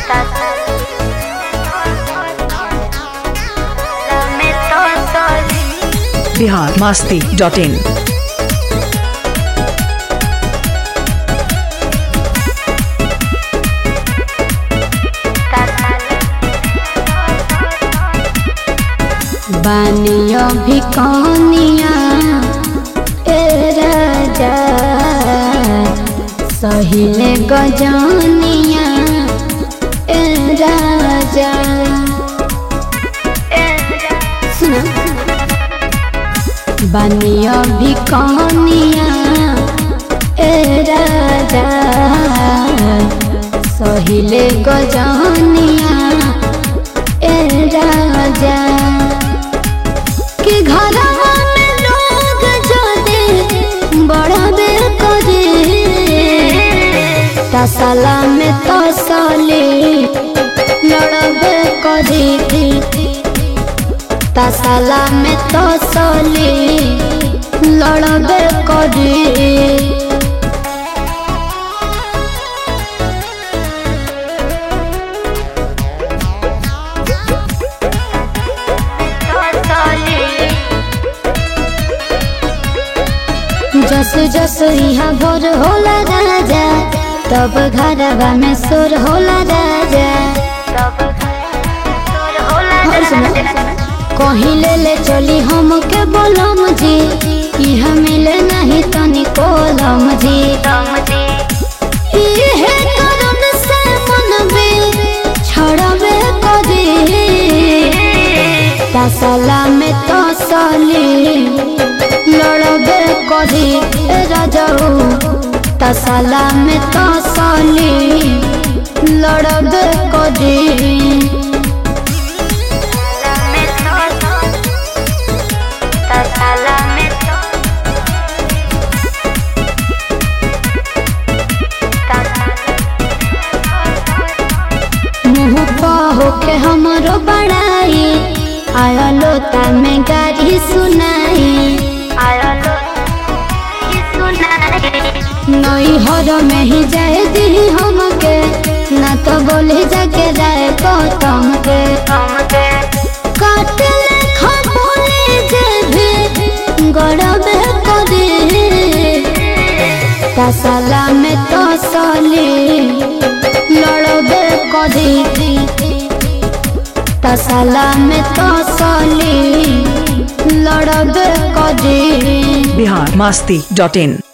Bihar Masti dot in बानियो भी कौनिया ए राजा सहिले गजनिया ए राजा सुना बानियो भी कौनिया ए राजा सहिले गजनिया ए राजा कि घरवा में लोग जदे बड़बे करे तसला में तसले लड़बे करे तसला में तसले लड़बे करे जस जस यहाँ भोर होला राजा तब घरवा में सुर होला राजा और सुनो, कहीं ले ले चली हम के बोलम जी यहाँ मिले नहीं तनी कोलम जी इहे कारण से मन में छड़बे करे तसला में तसली लड़बे करी राजाऊ तसला में तसली लड़बे करी मुँह पहो के हमरो बड़ाई आयलो में गाड़ी सुनाई नई हर में ही जाए दी हमके ना तो बोले जाके जाए गौतम के काटे लेखा बोले जे भी गड़बे करे तसला में तसली लड़बे करे तसला में तसली लड़बे करे बिहार मास्ती डॉट इन